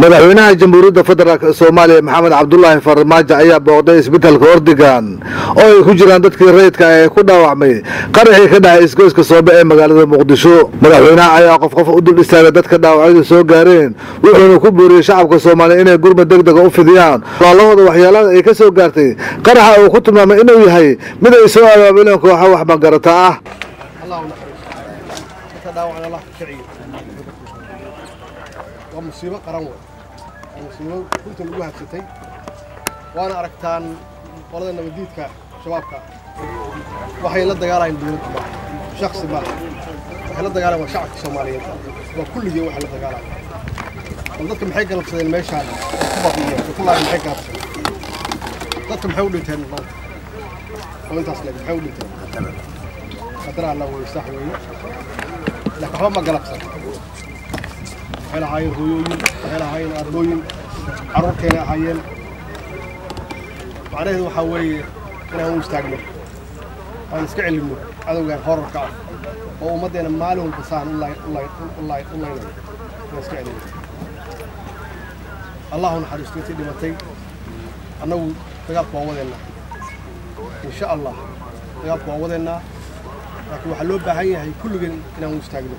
madaxweynaha jamhuuriyadda federaalk soomaaliya maxamed cabdulaahi farmaajo ayaa booqday isbitaalka ordigan oo ay ku jiraan dadkii rayidka ee ku dhaawacmay qaraxii ka dhacay isgoyska soobe ee magaalada muqdisho madaxweynaha ayaa qof qof u dul istaagay dadka dhaawacyadu soo gaareen wuxuuna ku booriyey shacabka soomaaliya inay gurmad deg dega u fidiyaan walaalahooda waxyeelada ay ka soo gaartay qaraxa uu ku tilmaamay inuu yahay mid ay soo abaabuleen kooxa wax magarata ah waa musiibo qaran wey waa musiibo runta lagu habsatay waana aragtaan qolada nabadiidka shabaabka waxay la dagaalayaan dowladda maaha shaksi maaha waxay la dagaalayan waa shacabka soomaaliyeed waa kulligii waxay la dagaalayan bal dadka maxay galabsadeen meeshaan oo ku baqiyeen oo ku laayan maxay galabsadeen dadka maxay u dhinteen maanta oo intaas leeg maxay u dhinteen qadar alla wey sax weeye laakiin waxba ma galabsan waxay lahaayeen hooyooyin waxay lahaayeen aabooyin carruurtayna ahaayeen macnaheedu waxaa weeye inaan u istaagno aan iska celinno cadowgan horarka ah oo ummaddeena maalin walba saan u laynayo inaan iska celinno allahu naxariisto intii dhimatay annagu dagaalku waa wadeennaa insha allah dagaalku waa wadeennaa laakiin waxaa loo baahan yahay kulligeen inaan u istaagno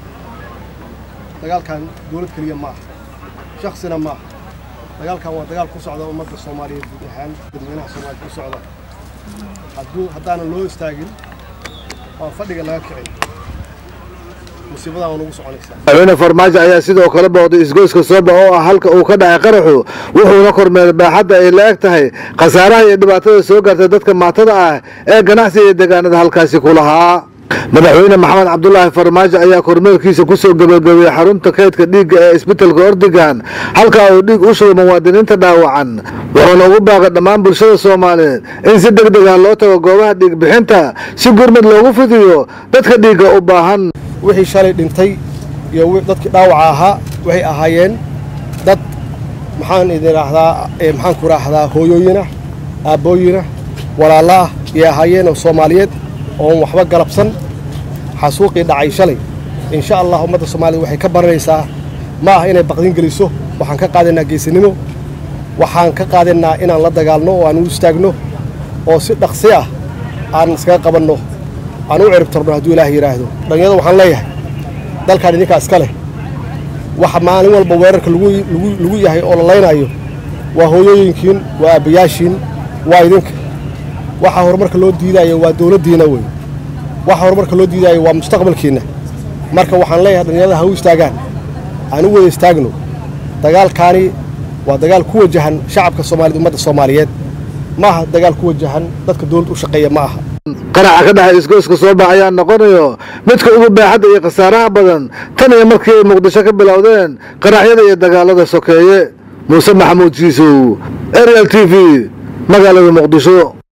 dagaalkan dowlad keliya ma aha shaksina ma aha dagaalkan waa dagaal ku socda ummadda soomaaliyeed guud ahaan dadweynaha soomaaliya ku socda hadduu haddaanan loo istaagin waa fadhiga laga kicin musiibadan waa nagu soconaysaa madaxweyne farmaajo ayaa sidoo kale booqday isgoyska sooba oo ah halka uu ka dhacay qaraxu wuxuuna kormeeray baaxadda ay la eg tahay khasaaraha iyo dhibaatada soo gaartay dadka maatada ah ee ganacsiga iyo deegaanada halkaasi ku lahaa madaxweyne maxamed cabdulaahi farmaajo ayaa kormeerkiisa kusoo gebagabeeyey xarunta kaydka dhiigga ee isbitalka ordigan halkaa uu dhiig u shugay muwaadiniinta dhaawacan wuxuuna ugu baaqay dhammaan bulshada soomaaliyeed in si deg deg ah loo tago goobaha dhiig bixinta si gurmud loogu fidiyo dadka dhiigga u baahan wixii shalay dhintay iyo dadkii dhaawaca ahaa waxay ahaayeen dad maxaan idin raahdaa maxaan ku raahdaa hooyooyinah aabbooyinah walaalla ah iyay ahaayeen oo soomaaliyeed oon waxba galabsan xasuuqii dhacay shalay insha allah ummadda soomaaliyed waxay ka baranaysaa ma ah inay baqdin geliso waxaan ka qaadaynaa geesinimo waxaan ka qaadaynaa inaan la dagaalno oo aan u istaagno oo si dhaqsi ah aan iskaga qabanno aan u cirib tarno hadduu ilaah yidhaahdo dhallinyada waxaan leeyahay dalkan idinkaa iska leh waxa maalin walba weerarka lagu yahay oo la laynaayo waa hooyooyinkiin waa aabbayaashiin waa idinka waxa horumarka loo diidaayo waa dowladdiina wey waxa horumarka loo diidaayo waa mustaqbalkiinna marka waxaan leeyahay dhallinyarada ha u istaagaan aan u wada istaagno dagaalkaani waa dagaal ku wajahan shacabka soomaaliyed ummadda soomaaliyeed ma aha dagaal ku wajahan dadka dowladda u shaqeeya ma aha qaraxa ka dhexay isgoyska sooba ayaa noqonayo midka ugu baaxadda iyo khasaaraha badan tan iyo markii ay muqdisho ka bilowdeen qaraxyada iyo dagaalada sokeeye muuse maxamuud jiisow arial t v magaalada muqdisho